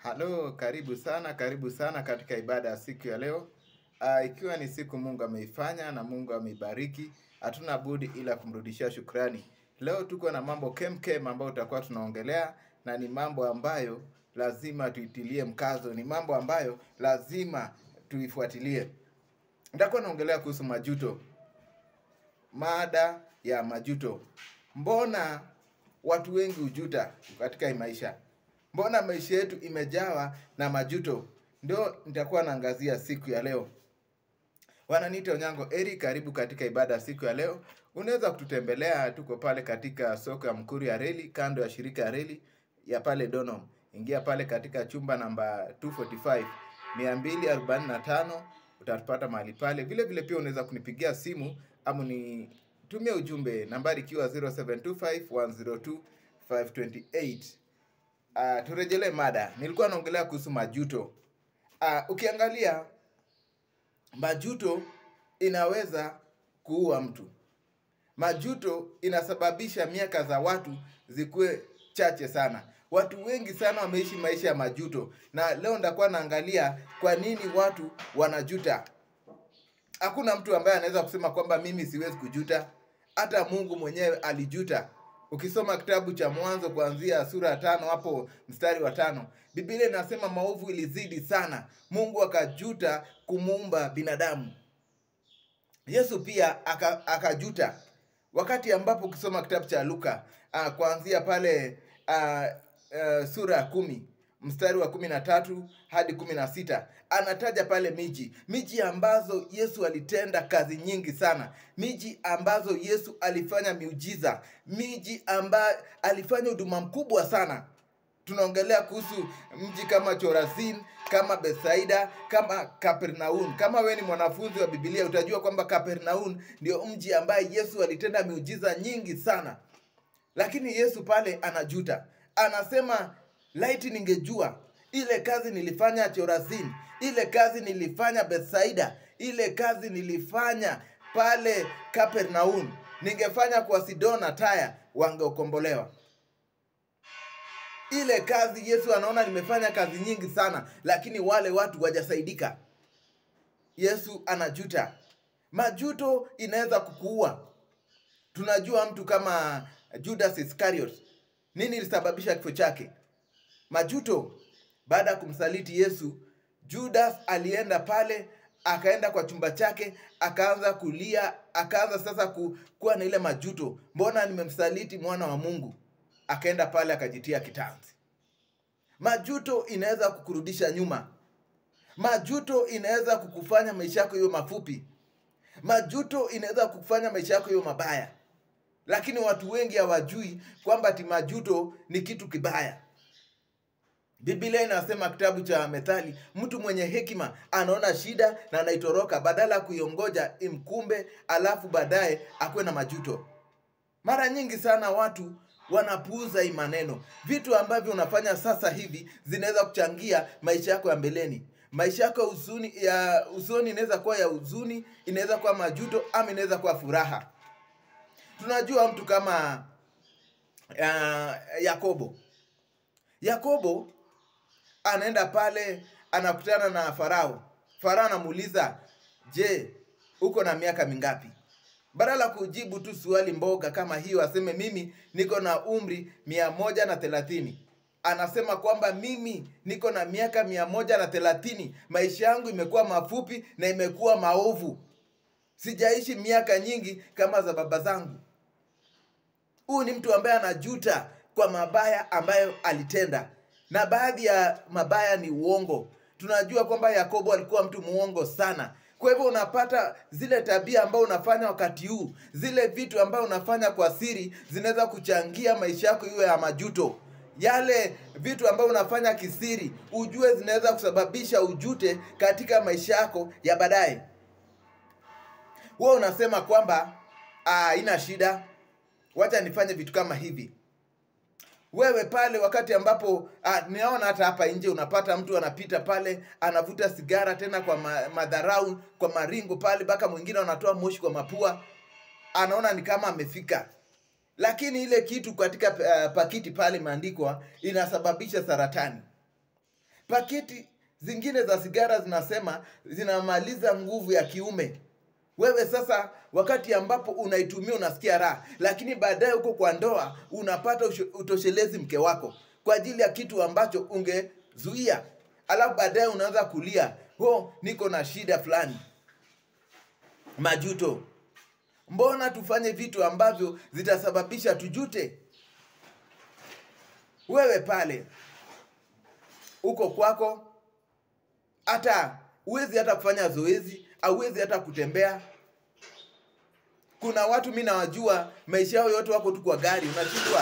Halo, karibu sana, karibu sana katika ibada ya siku ya leo. Uh, ikiwa ni siku Mungu ameifanya na Mungu ameibariki, hatuna budi ila kumrudishia shukrani. Leo tuko na mambo kemkem ambayo tutakuwa tunaongelea na ni mambo ambayo lazima tuitilie mkazo, ni mambo ambayo lazima tuifuatilie. Nitakuwa naongelea kuhusu majuto. Mada ya majuto. Mbona watu wengi hujuta katika hii maisha? Mbona maisha yetu imejawa na majuto? Ndio nitakuwa naangazia siku ya leo. Wananiita Onyango Eri, karibu katika ibada ya siku ya leo. Unaweza kututembelea, tuko pale katika soko ya Mkuru ya reli, kando ya shirika ya reli ya pale Donholm. Ingia pale katika chumba namba 245 245 utatupata mahali pale. Vile vile pia unaweza kunipigia simu ama nitumie ujumbe, nambari ikiwa 0725 102 528. Uh, turejelee mada. Nilikuwa naongelea kuhusu majuto. Uh, ukiangalia majuto inaweza kuua mtu. Majuto inasababisha miaka za watu zikuwe chache sana. Watu wengi sana wameishi maisha ya majuto, na leo nitakuwa naangalia kwa nini watu wanajuta. Hakuna mtu ambaye anaweza kusema kwamba mimi siwezi kujuta. Hata Mungu mwenyewe alijuta. Ukisoma kitabu cha Mwanzo kuanzia sura ya tano hapo mstari wa tano Biblia inasema maovu ilizidi sana, Mungu akajuta kumuumba binadamu. Yesu pia aka- akajuta wakati ambapo ukisoma kitabu cha Luka uh, kuanzia pale uh, uh, sura ya kumi mstari wa kumi na tatu hadi kumi na sita anataja pale miji miji ambazo Yesu alitenda kazi nyingi sana, miji ambazo Yesu alifanya miujiza, miji ambayo alifanya huduma mkubwa sana. Tunaongelea kuhusu mji kama Chorazin, kama Betsaida, kama Kapernaum. Kama we ni mwanafunzi wa Biblia utajua kwamba Kapernaum ndio mji ambaye Yesu alitenda miujiza nyingi sana. Lakini Yesu pale anajuta, anasema laiti ningejua ile kazi nilifanya Chorazin, ile kazi nilifanya Bethsaida, ile kazi nilifanya pale Kapernaum, ningefanya kwa Sidona, Taya, wangeokombolewa. Ile kazi Yesu anaona nimefanya kazi nyingi sana, lakini wale watu wajasaidika. Yesu anajuta. Majuto inaweza kukuua. Tunajua mtu kama Judas Iscariot, nini ilisababisha kifo chake? Majuto. Baada ya kumsaliti Yesu, Judas alienda pale, akaenda kwa chumba chake, akaanza kulia, akaanza sasa ku, kuwa na ile majuto, mbona nimemsaliti mwana wa Mungu? Akaenda pale akajitia kitanzi. Majuto inaweza kukurudisha nyuma. Majuto inaweza kukufanya maisha yako iwe mafupi. Majuto inaweza kukufanya maisha yako iwe mabaya, lakini watu wengi hawajui kwamba ati majuto ni kitu kibaya. Biblia inasema kitabu cha Methali, mtu mwenye hekima anaona shida na anaitoroka badala ya kuiongoja imkumbe, alafu baadaye akuwe na majuto. Mara nyingi sana watu wanapuuza hii maneno. Vitu ambavyo unafanya sasa hivi zinaweza kuchangia maisha yako ya mbeleni. Maisha yako ya huzuni ya usoni inaweza kuwa ya huzuni, inaweza kuwa majuto, ama inaweza kuwa furaha. Tunajua mtu kama uh, Yakobo. Yakobo anaenda pale anakutana na Farao. Farao anamuuliza, je, uko na miaka mingapi? Badala ya kujibu tu swali mboga kama hiyo, aseme mimi niko na umri mia moja na thelathini. Anasema kwamba mimi niko na miaka mia moja na thelathini, maisha yangu imekuwa mafupi na imekuwa maovu, sijaishi miaka nyingi kama za baba zangu. Huyu ni mtu ambaye anajuta kwa mabaya ambayo alitenda, na baadhi ya mabaya ni uongo. Tunajua kwamba Yakobo alikuwa mtu muongo sana. Kwa hivyo unapata zile tabia ambayo unafanya wakati huu, zile vitu ambayo unafanya kwa siri zinaweza kuchangia maisha yako iwe ya majuto. Yale vitu ambayo unafanya kisiri, ujue zinaweza kusababisha ujute katika maisha yako ya baadaye. Wewe unasema kwamba "Ah, haina shida, wacha nifanye vitu kama hivi wewe pale wakati ambapo ah, ninaona hata hapa nje unapata mtu anapita pale anavuta sigara tena kwa ma, madharau kwa maringo pale mpaka mwingine anatoa moshi kwa mapua anaona ni kama amefika lakini ile kitu katika uh, pakiti pale imeandikwa inasababisha saratani paketi zingine za sigara zinasema zinamaliza nguvu ya kiume wewe sasa wakati ambapo unaitumia unasikia raha lakini baadaye huko kwa ndoa unapata usho- utoshelezi mke wako kwa ajili ya kitu ambacho ungezuia alafu baadaye unaanza kulia oh, niko na shida fulani majuto mbona tufanye vitu ambavyo zitasababisha tujute wewe pale uko kwako hata huwezi hata kufanya zoezi auwezi hata kutembea kuna watu mi nawajua maisha yao yote wako tu kwa gari unashindwa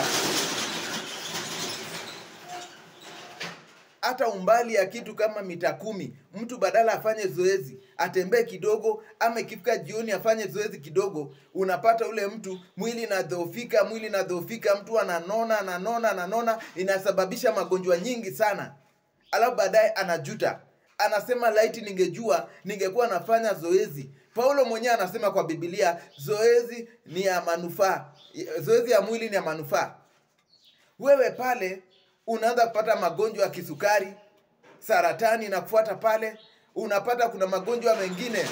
hata umbali ya kitu kama mita kumi mtu badala afanye zoezi atembee kidogo ama ikifika jioni afanye zoezi kidogo unapata ule mtu mwili inadhoofika mwili inadhoofika mtu ananona ananona ananona inasababisha magonjwa nyingi sana alafu baadaye anajuta anasema laiti ningejua ningekuwa nafanya zoezi paulo mwenyewe anasema kwa bibilia zoezi ni ya manufaa zoezi ya mwili ni ya manufaa wewe pale unaanza kupata magonjwa ya kisukari saratani na kufuata pale unapata kuna magonjwa mengine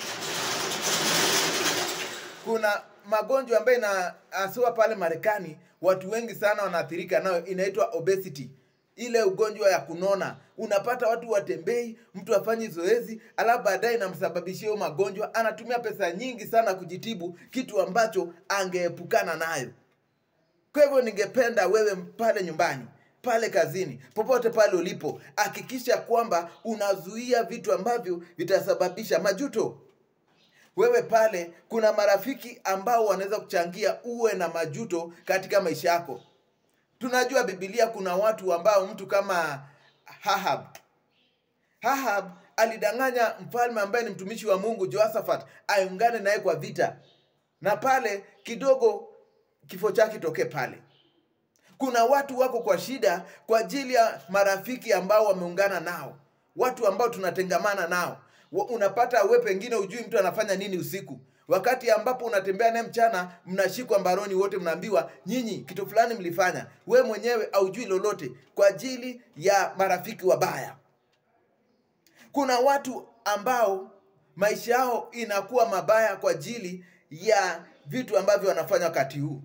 kuna magonjwa ambayo inaasiwa pale marekani watu wengi sana wanaathirika nayo inaitwa obesity ile ugonjwa ya kunona unapata watu watembei mtu afanyi zoezi alafu baadaye inamsababishia hiyo magonjwa anatumia pesa nyingi sana kujitibu kitu ambacho angeepukana nayo kwa hivyo ningependa wewe pale nyumbani pale kazini popote pale ulipo hakikisha kwamba unazuia vitu ambavyo vitasababisha majuto wewe pale kuna marafiki ambao wanaweza kuchangia uwe na majuto katika maisha yako tunajua bibilia kuna watu ambao mtu kama hahab hahab alidanganya mfalme ambaye ni mtumishi wa mungu joasaphat aungane naye kwa vita na pale kidogo kifo chake tokee pale kuna watu wako kwa shida kwa ajili ya marafiki ambao wameungana nao watu ambao tunatengamana nao Wa- unapata we pengine ujui mtu anafanya nini usiku wakati ambapo unatembea naye mchana mnashikwa mbaroni wote mnaambiwa nyinyi kitu fulani mlifanya we mwenyewe aujui lolote kwa ajili ya marafiki wabaya kuna watu ambao maisha yao inakuwa mabaya kwa ajili ya vitu ambavyo wanafanya wakati huu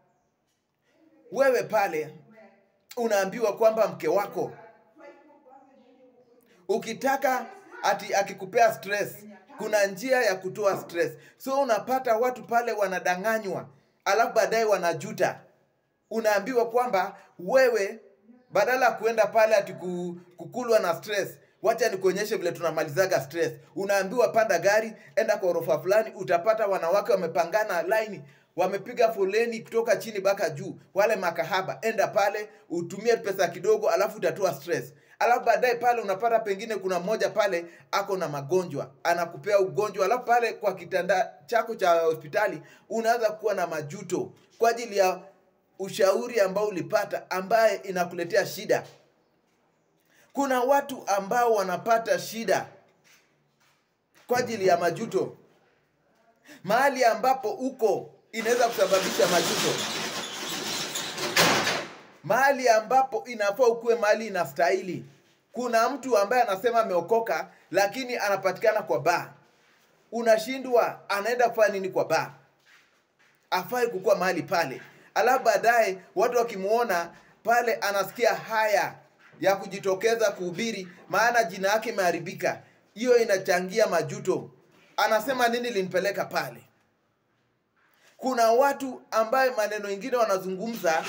wewe pale unaambiwa kwamba mke wako ukitaka ati akikupea stress kuna njia ya kutoa stress so unapata watu pale wanadanganywa alafu baadaye wanajuta unaambiwa kwamba wewe badala ya kuenda pale ati ku- kukulwa na stress wacha nikuonyeshe vile tunamalizaga stress unaambiwa panda gari enda kwa orofa fulani utapata wanawake wamepangana laini wamepiga foleni kutoka chini mpaka juu wale makahaba enda pale utumie pesa kidogo alafu utatoa stress alafu baadaye pale unapata pengine kuna mmoja pale ako na magonjwa anakupea ugonjwa alafu pale kwa kitanda chako cha hospitali unaanza kuwa na majuto kwa ajili ya ushauri ambao ulipata ambaye inakuletea shida kuna watu ambao wanapata shida kwa ajili ya majuto mahali ambapo uko inaweza kusababisha majuto mahali ambapo inafaa ukuwe mahali inastahili kuna mtu ambaye anasema ameokoka lakini anapatikana kwa baa unashindwa anaenda kufanya nini kwa baa afai kukuwa mahali pale alafu baadaye watu wakimuona pale anasikia haya ya kujitokeza kuhubiri maana jina yake imeharibika hiyo inachangia majuto anasema nini linipeleka pale kuna watu ambaye maneno ingine wanazungumza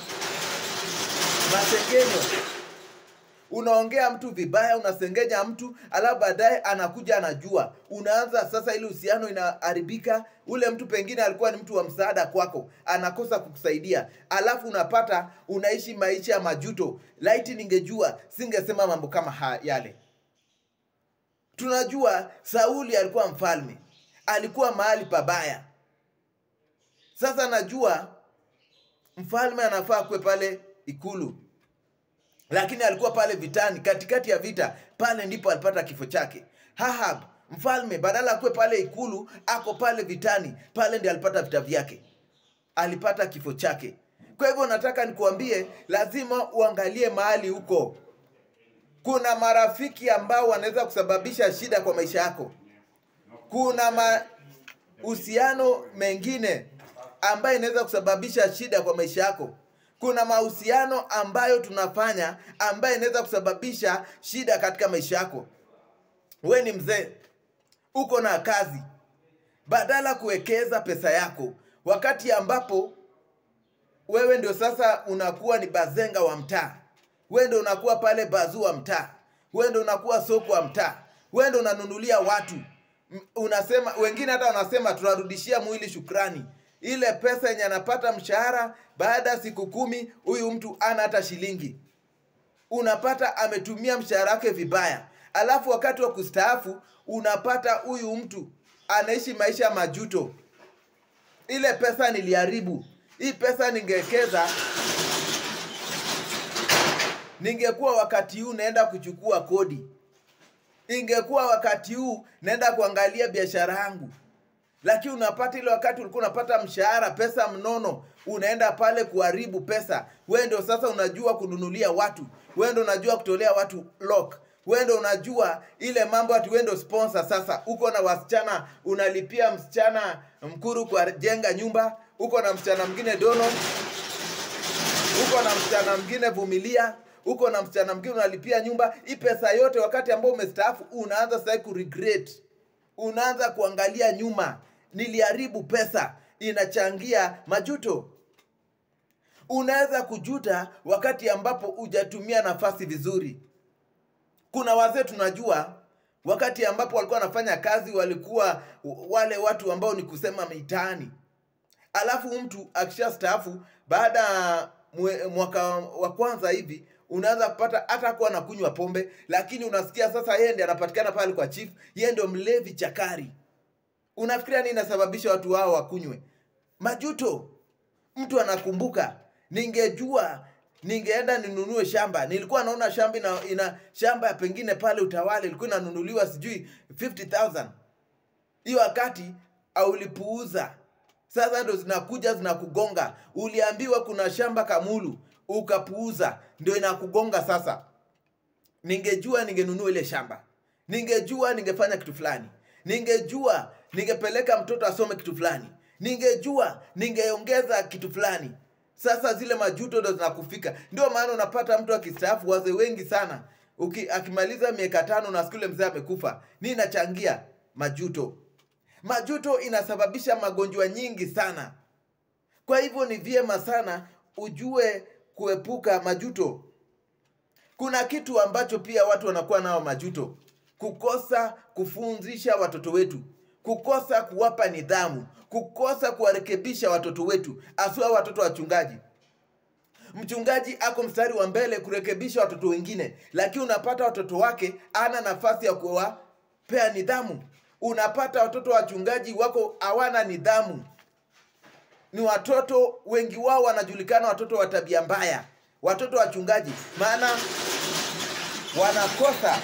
masengenyo unaongea mtu vibaya unasengenya mtu alafu baadaye anakuja anajua unaanza sasa ili uhusiano inaharibika ule mtu pengine alikuwa ni mtu wa msaada kwako anakosa kukusaidia alafu unapata unaishi maisha ya majuto laiti ningejua singesema mambo kama ha yale tunajua sauli alikuwa mfalme alikuwa mahali pabaya sasa najua mfalme anafaa kuwe pale ikulu lakini alikuwa pale vitani katikati ya vita pale ndipo alipata kifo chake hahab mfalme badala akuwe pale ikulu ako pale vitani pale ndi alipata vita vyake alipata kifo chake kwa hivyo nataka nikuambie lazima uangalie mahali huko kuna marafiki ambao wanaweza kusababisha shida kwa maisha yako kuna mahusiano mengine ambayo inaweza kusababisha shida kwa maisha yako kuna mahusiano ambayo tunafanya ambayo inaweza kusababisha shida katika maisha yako we ni mzee uko na kazi badala kuwekeza pesa yako wakati ambapo wewe ndio sasa unakuwa ni bazenga wa mtaa wewe ndio unakuwa pale bazu wa mtaa wewe ndio unakuwa soko wa mtaa wewe ndio unanunulia watu M- unasema wengine hata wanasema tunarudishia mwili shukrani ile pesa yenye anapata mshahara baada ya siku kumi huyu mtu ana hata shilingi unapata ametumia mshahara wake vibaya alafu wakati wa kustaafu unapata huyu mtu anaishi maisha ya majuto ile pesa niliharibu hii pesa ningewekeza ningekuwa wakati huu naenda kuchukua kodi ingekuwa wakati huu naenda kuangalia biashara yangu lakini unapata ile wakati ulikuwa unapata mshahara pesa mnono unaenda pale kuharibu pesa wewe ndio sasa unajua kununulia watu wewe ndio unajua kutolea watu lock wewe ndio unajua ile mambo ati wewe ndio sponsor sasa uko na wasichana unalipia msichana mkuru kwa jenga nyumba uko na msichana mwingine dono uko na msichana mwingine vumilia uko na msichana mwingine unalipia nyumba hii pesa yote wakati ambao umestaafu unaanza sasa kuregret unaanza kuangalia nyuma niliharibu pesa inachangia majuto unaweza kujuta wakati ambapo hujatumia nafasi vizuri kuna wazee tunajua wakati ambapo walikuwa wanafanya kazi walikuwa wale watu ambao ni kusema mitaani alafu mtu akisha staafu baada ya mwe- mwaka wa kwanza hivi unaanza kupata hata kuwa anakunywa pombe lakini unasikia sasa yeye ndiye anapatikana pale kwa chief yeye ndio mlevi chakari unafikiria nini inasababisha watu hao wakunywe majuto mtu anakumbuka ningejua ningeenda ninunue shamba nilikuwa naona shamba ina, ina shamba pengine pale utawala ilikuwa inanunuliwa sijui 50000 hiyo wakati aulipuuza sasa ndo zinakuja zinakugonga uliambiwa kuna shamba kamulu ukapuuza ndio inakugonga sasa ningejua ningenunua ile shamba ningejua ningefanya kitu fulani ningejua ningepeleka mtoto asome kitu fulani ningejua ningeongeza kitu fulani sasa zile majuto ndo zinakufika ndio maana unapata mtu akistaafu wazee wengi sana Uki, akimaliza miaka tano na siku ile mzee amekufa ni inachangia majuto majuto inasababisha magonjwa nyingi sana kwa hivyo ni vyema sana ujue kuepuka majuto kuna kitu ambacho pia watu wanakuwa nao majuto kukosa kufunzisha watoto wetu kukosa kuwapa nidhamu kukosa kuwarekebisha watoto wetu asua watoto wachungaji mchungaji ako mstari wa mbele kurekebisha watoto wengine lakini unapata watoto wake ana nafasi ya kuwapea nidhamu unapata watoto wachungaji wako hawana nidhamu ni watoto wengi wao wanajulikana watoto wa tabia mbaya watoto wachungaji maana wanakosa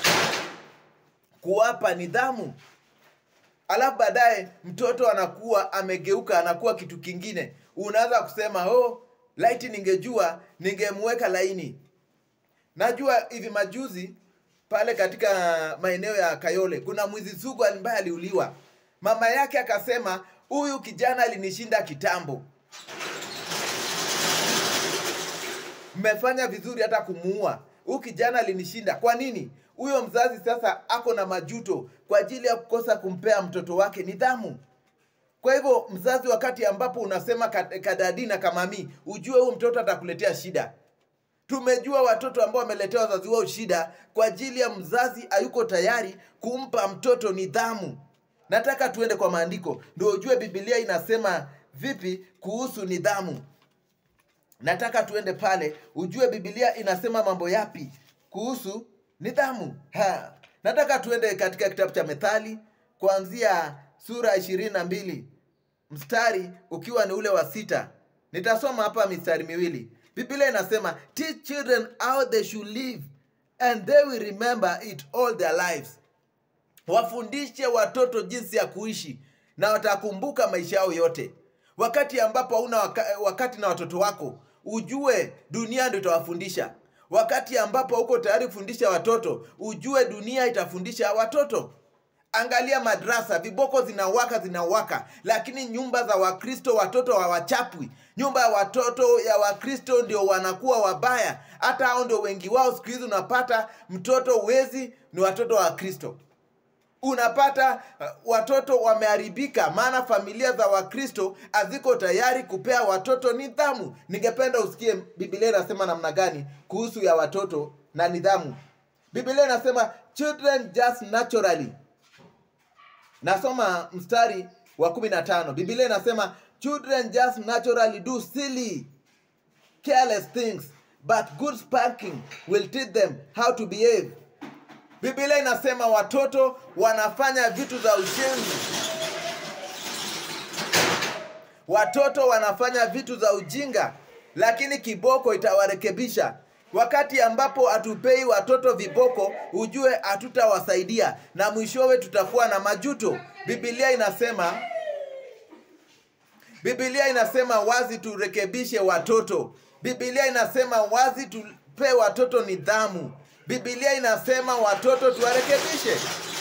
kuwapa nidhamu alafu baadaye mtoto anakuwa amegeuka anakuwa kitu kingine unaanza kusema oh laiti ningejua ningemweka laini najua hivi majuzi pale katika maeneo ya kayole kuna mwizi sugu ambaye aliuliwa mama yake akasema huyu kijana alinishinda kitambo mmefanya vizuri hata kumuua huyu kijana alinishinda kwa nini huyo mzazi sasa ako na majuto kwa ajili ya kukosa kumpea mtoto wake nidhamu kwa hivyo mzazi wakati ambapo unasema kad- kadadi na kamami ujue huyu mtoto atakuletea shida tumejua watoto ambao wameletea wazazi wao shida kwa ajili ya mzazi hayuko tayari kumpa mtoto nidhamu nataka tuende kwa maandiko ndio ujue bibilia inasema vipi kuhusu nidhamu nataka tuende pale ujue bibilia inasema mambo yapi kuhusu nidhamu ha. nataka tuende katika kitabu cha methali kuanzia sura ishirini na mbili mstari ukiwa ni ule wa sita nitasoma hapa mistari miwili biblia inasema teach children how they should live and they will remember it all their lives wafundishe watoto jinsi ya kuishi na watakumbuka maisha yao yote wakati ambapo hauna waka, wakati na watoto wako ujue dunia ndio itawafundisha wakati ambapo uko tayari kufundisha watoto ujue dunia itafundisha watoto angalia madrasa viboko zinawaka zinawaka lakini nyumba za wakristo watoto hawachapwi nyumba ya watoto ya wakristo ndio wanakuwa wabaya hata hao ndio wengi wao siku hizi unapata mtoto wezi ni watoto wa kristo unapata uh, watoto wameharibika maana familia za wakristo haziko tayari kupea watoto nidhamu ningependa usikie bibilia inasema namna gani kuhusu ya watoto na nidhamu bibilia inasema children just naturally nasoma mstari wa 15 bibilia inasema children just naturally do silly careless things but good spanking will teach them how to behave bibilia inasema watoto wanafanya vitu za ushenzi watoto wanafanya vitu za ujinga lakini kiboko itawarekebisha wakati ambapo hatupei watoto viboko ujue hatutawasaidia na mwishowe tutakuwa na majuto bibilia inasema bibilia inasema wazi turekebishe watoto bibilia inasema wazi tupe watoto nidhamu bibilia inasema watoto tuwarekebishe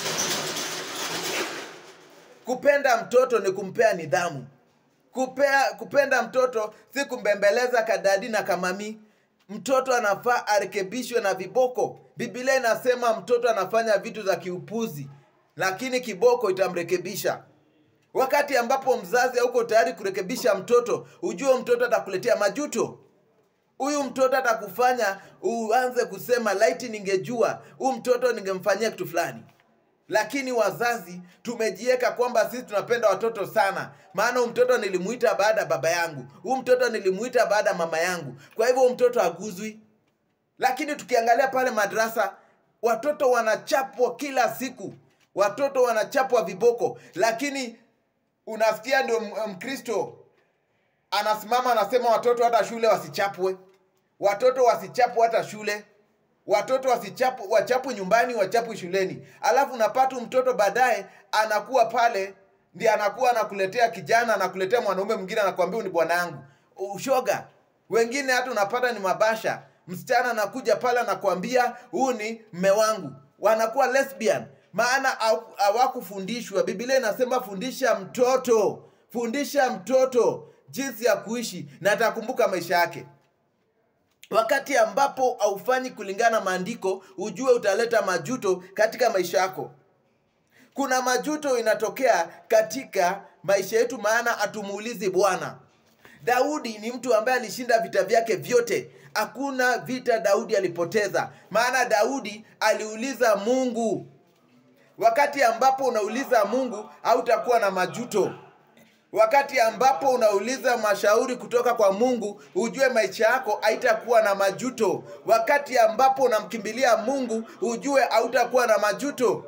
kupenda mtoto ni kumpea nidhamu kupea kupenda mtoto si kumbembeleza kadadi na kamami mtoto anafaa arekebishwe na viboko bibilia inasema mtoto anafanya vitu za kiupuzi lakini kiboko itamrekebisha wakati ambapo mzazi hauko tayari kurekebisha mtoto ujue mtoto atakuletea majuto huyu mtoto atakufanya uanze kusema laiti ningejua huyu mtoto ningemfanyia kitu fulani lakini wazazi tumejiweka kwamba sisi tunapenda watoto sana maana huyu mtoto nilimuita baada ya baba yangu huyu mtoto nilimuita baada ya mama yangu kwa hivyo huyu mtoto haguzwi lakini tukiangalia pale madrasa watoto wanachapwa kila siku watoto wanachapwa viboko lakini unasikia ndio mkristo anasimama anasema watoto hata shule wasichapwe watoto wasichapwe hata shule watoto wasichapu wachapwe nyumbani wachapwe shuleni alafu unapata mtoto baadaye anakuwa pale ndi anakuwa anakuletea kijana anakuletea mwanaume mwingine anakuambia ni bwana yangu ushoga wengine hata unapata ni mabasha msichana anakuja pale anakuambia huu ni mme wangu wanakuwa lesbian maana hawakufundishwa bibilia inasema fundisha mtoto fundisha mtoto jinsi ya kuishi na atakumbuka maisha yake wakati ambapo haufanyi kulingana na maandiko ujue utaleta majuto katika maisha yako kuna majuto inatokea katika maisha yetu maana hatumuulizi bwana daudi ni mtu ambaye alishinda vita vyake vyote hakuna vita daudi alipoteza maana daudi aliuliza mungu wakati ambapo unauliza mungu hautakuwa na majuto wakati ambapo unauliza mashauri kutoka kwa mungu ujue maisha yako haitakuwa na majuto wakati ambapo unamkimbilia mungu ujue hautakuwa na majuto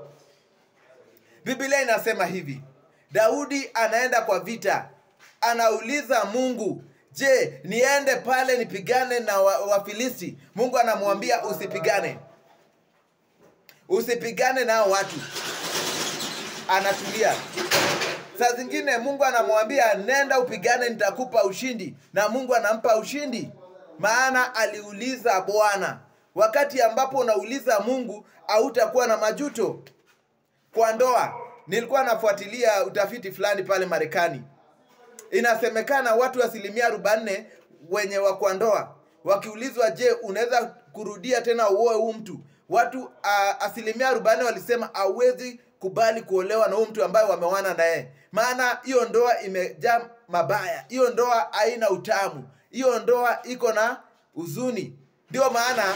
biblia inasema hivi daudi anaenda kwa vita anauliza mungu je niende pale nipigane na wafilisti wa mungu anamwambia usipigane usipigane nao watu anatulia saa zingine mungu anamwambia nenda upigane nitakupa ushindi na mungu anampa ushindi maana aliuliza bwana wakati ambapo unauliza mungu hautakuwa na majuto kwa ndoa nilikuwa nafuatilia utafiti fulani pale marekani inasemekana watu asilimia arobanne wenye wa kwa ndoa wakiulizwa je unaweza kurudia tena uoe huu mtu watu uh, asilimia arobanne walisema hawezi kubali kuolewa na huu mtu ambaye wamewana naye maana hiyo ndoa imejaa mabaya hiyo ndoa haina utamu hiyo ndoa iko na huzuni ndio maana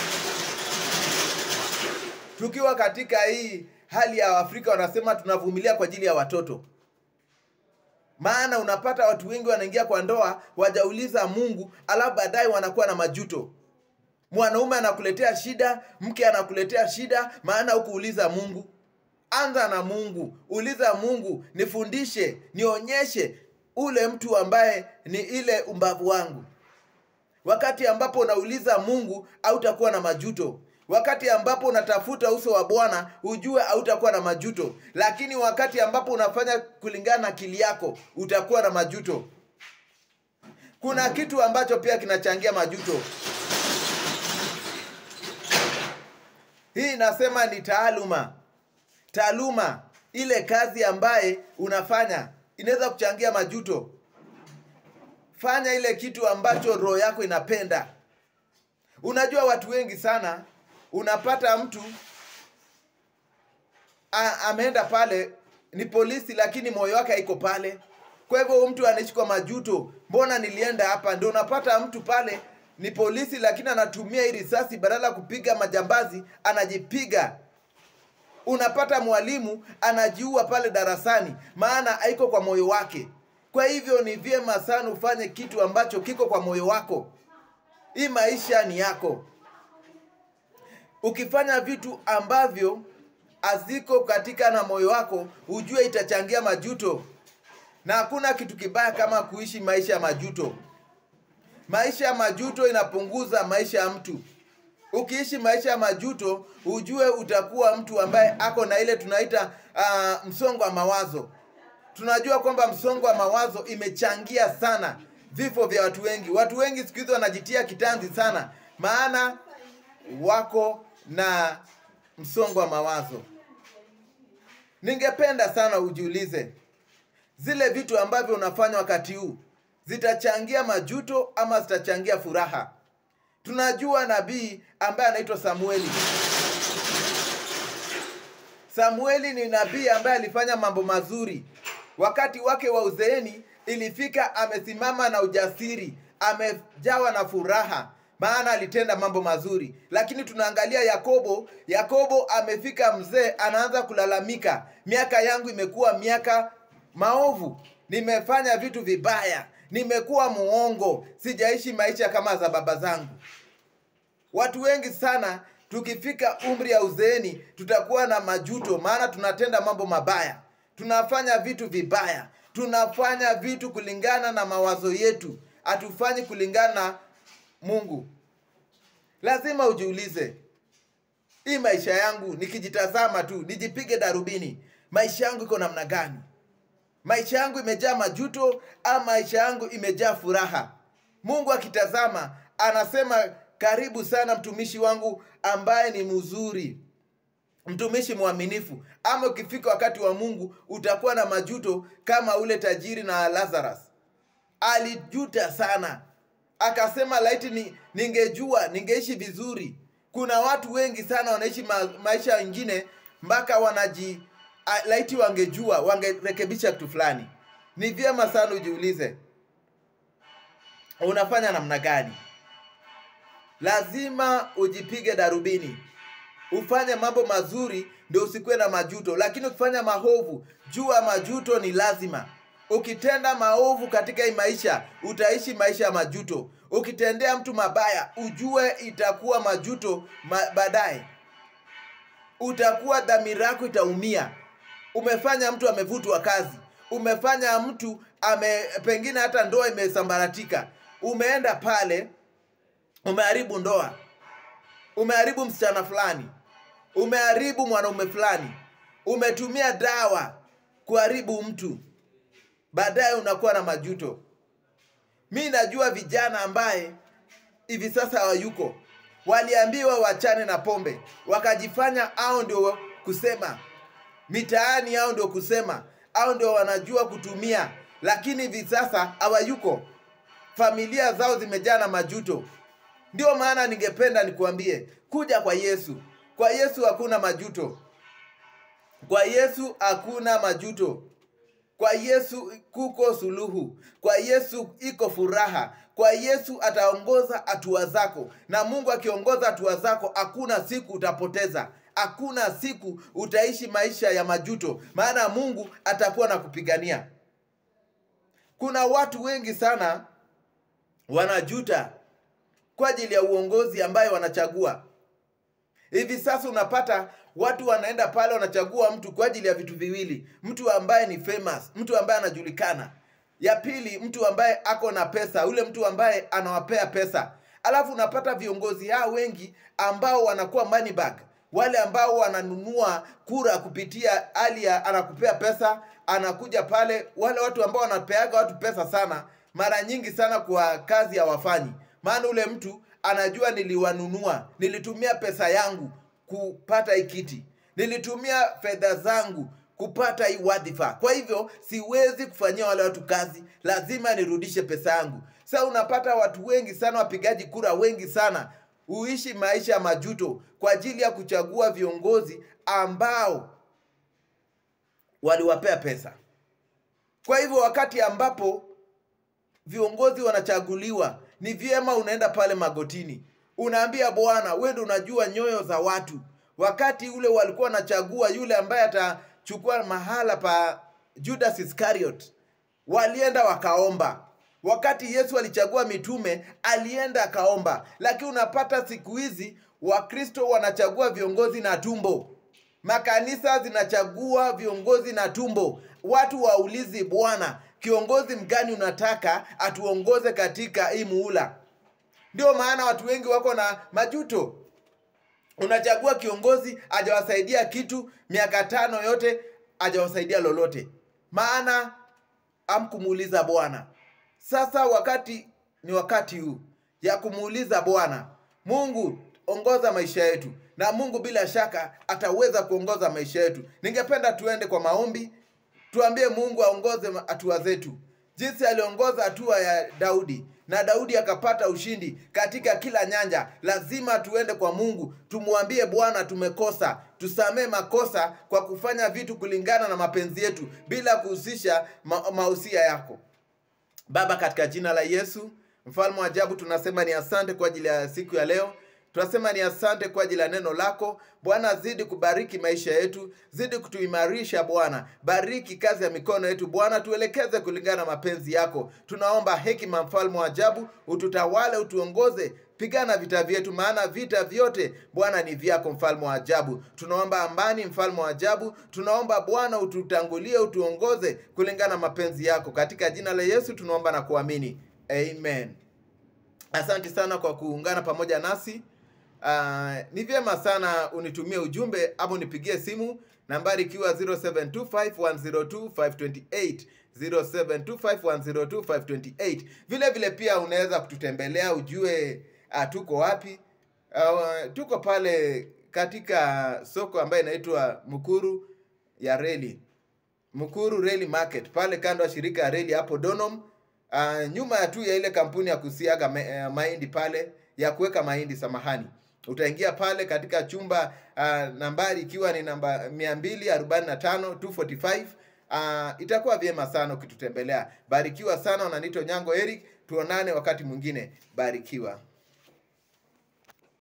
tukiwa katika hii hali ya afrika wanasema tunavumilia kwa ajili ya watoto maana unapata watu wengi wanaingia kwa ndoa wajauliza mungu alafu baadaye wanakuwa na majuto mwanaume anakuletea shida mke anakuletea shida maana hukuuliza mungu anza na mungu uliza mungu nifundishe nionyeshe ule mtu ambaye ni ile umbavu wangu wakati ambapo unauliza mungu hautakuwa na majuto wakati ambapo unatafuta uso wa bwana ujue hautakuwa na majuto lakini wakati ambapo unafanya kulingana na akili yako utakuwa na majuto kuna kitu ambacho pia kinachangia majuto hii inasema ni taaluma taaluma ile kazi ambaye unafanya inaweza kuchangia majuto fanya ile kitu ambacho roho yako inapenda unajua watu wengi sana unapata mtu a, ameenda pale ni polisi lakini moyo wake haiko pale kwa hivyo huyu mtu anaishi kwa majuto mbona nilienda hapa ndio unapata mtu pale ni polisi lakini anatumia hii risasi badala ya kupiga majambazi anajipiga unapata mwalimu anajiua pale darasani maana haiko kwa moyo wake kwa hivyo ni vyema sana ufanye kitu ambacho kiko kwa moyo wako hii maisha ni yako ukifanya vitu ambavyo haziko katika na moyo wako ujue itachangia majuto na hakuna kitu kibaya kama kuishi maisha ya majuto maisha ya majuto inapunguza maisha ya mtu ukiishi maisha ya majuto ujue utakuwa mtu ambaye ako na ile tunaita uh, msongo wa mawazo tunajua kwamba msongo wa mawazo imechangia sana vifo vya watu wengi watu wengi siku hizi wanajitia kitanzi sana maana wako na msongo wa mawazo ningependa sana ujiulize zile vitu ambavyo unafanya wakati huu zitachangia majuto ama zitachangia furaha tunajua nabii ambaye anaitwa samueli samueli ni nabii ambaye alifanya mambo mazuri wakati wake wa uzeeni ilifika amesimama na ujasiri amejawa na furaha maana alitenda mambo mazuri lakini tunaangalia yakobo yakobo amefika mzee anaanza kulalamika miaka yangu imekuwa miaka maovu nimefanya vitu vibaya nimekuwa muongo sijaishi maisha kama za baba zangu watu wengi sana tukifika umri ya uzeeni tutakuwa na majuto maana tunatenda mambo mabaya tunafanya vitu vibaya tunafanya vitu kulingana na mawazo yetu hatufanyi kulingana na mungu lazima ujiulize hii maisha yangu nikijitazama tu nijipige darubini maisha yangu iko namna gani maisha yangu imejaa majuto ama maisha yangu imejaa furaha mungu akitazama anasema karibu sana mtumishi wangu ambaye ni mzuri mtumishi mwaminifu ama ukifika wakati wa mungu utakuwa na majuto kama ule tajiri na lazarus alijuta sana akasema laiti ni, ningejua ningeishi vizuri kuna watu wengi sana wanaishi ma, maisha wengine mpaka wanaji a, laiti wangejua wangerekebisha kitu fulani ni vyema sana ujiulize unafanya namna gani lazima ujipige darubini ufanye mambo mazuri ndio usikuwe na majuto lakini ukifanya maovu jua majuto ni lazima ukitenda maovu katika hii maisha utaishi maisha ya majuto ukitendea mtu mabaya ujue itakuwa majuto ma, baadaye utakuwa dhamira yako itaumia umefanya mtu amevutwa kazi umefanya mtu ame pengine hata ndoa imesambaratika umeenda pale umeharibu ndoa umeharibu msichana fulani umeharibu mwanaume fulani umetumia dawa kuharibu mtu baadaye unakuwa na majuto mi najua vijana ambaye hivi sasa hawayuko waliambiwa wachane na pombe wakajifanya au ndio kusema mitaani au ndio kusema au ndio wanajua kutumia lakini hivi sasa hawayuko familia zao zimejaa na majuto ndio maana ningependa nikuambie kuja kwa yesu kwa yesu hakuna majuto kwa yesu hakuna majuto kwa yesu kuko suluhu kwa yesu iko furaha kwa yesu ataongoza hatua zako na mungu akiongoza hatua zako hakuna siku utapoteza hakuna siku utaishi maisha ya majuto maana mungu atakuwa na kupigania kuna watu wengi sana wanajuta kwa ajili ya uongozi ambaye wanachagua hivi sasa unapata watu wanaenda pale wanachagua mtu kwa ajili ya vitu viwili mtu ambaye ni famous mtu ambaye anajulikana ya pili mtu ambaye ako na pesa ule mtu ambaye anawapea pesa alafu unapata viongozi hao wengi ambao wanakuwa money bag wale ambao wananunua kura kupitia hali ya anakupea pesa anakuja pale wale watu ambao wanapeaga watu pesa sana mara nyingi sana kwa kazi hawafanyi maana ule mtu anajua niliwanunua nilitumia pesa yangu kupata hii kiti nilitumia fedha zangu kupata hii wadhifa kwa hivyo siwezi kufanyia wale watu kazi lazima nirudishe pesa yangu sasa unapata watu wengi sana wapigaji kura wengi sana huishi maisha ya majuto kwa ajili ya kuchagua viongozi ambao waliwapea pesa kwa hivyo wakati ambapo viongozi wanachaguliwa ni vyema unaenda pale magotini unaambia bwana wewe ndio unajua nyoyo za watu wakati ule walikuwa wanachagua yule ambaye atachukua mahala pa judas iscariot walienda wakaomba wakati yesu alichagua mitume alienda akaomba lakini unapata siku hizi wakristo wanachagua viongozi na tumbo makanisa zinachagua viongozi na tumbo watu waulizi bwana kiongozi mgani unataka atuongoze katika hii muula ndio maana watu wengi wako na majuto unachagua kiongozi ajawasaidia kitu miaka tano yote ajawasaidia lolote maana amkumuuliza bwana sasa wakati ni wakati huu ya kumuuliza bwana mungu ongoza maisha yetu na mungu bila shaka ataweza kuongoza maisha yetu ningependa tuende kwa maombi tuambie mungu aongoze hatua zetu jinsi aliongoza hatua ya daudi na daudi akapata ushindi katika kila nyanja lazima tuende kwa mungu tumwambie bwana tumekosa tusamee makosa kwa kufanya vitu kulingana na mapenzi yetu bila kuhusisha ma mahusia yako baba katika jina la yesu mfalme wa ajabu tunasema ni asante kwa ajili ya siku ya leo tunasema ni asante kwa ajili ya neno lako bwana zidi kubariki maisha yetu zidi kutuimarisha bwana bariki kazi ya mikono yetu bwana tuelekeze kulingana na mapenzi yako tunaomba hekima mfalme wa ajabu ututawale utuongoze pigana vita vyetu maana vita vyote bwana ni vyako mfalme wa ajabu tunaomba amani mfalme wa ajabu tunaomba bwana ututangulie utuongoze kulingana na mapenzi yako katika jina la yesu tunaomba na kuamini amen asante sana kwa kuungana pamoja nasi uh, ni vyema sana unitumie ujumbe ama unipigie simu nambari ikiwa 0725102528 0725102528 vile vile pia unaweza kututembelea ujue uh, tuko wapi uh, tuko pale katika soko ambayo inaitwa mkuru ya reli mkuru reli market pale kando ya shirika ya reli hapo donom uh, nyuma ya tu ya ile kampuni ya kusiaga ma, uh, mahindi pale ya kuweka mahindi samahani utaingia pale katika chumba uh, nambari ikiwa ni namba 245 245 uh, itakuwa vyema sana ukitutembelea barikiwa sana unanito nyango eric tuonane wakati mwingine barikiwa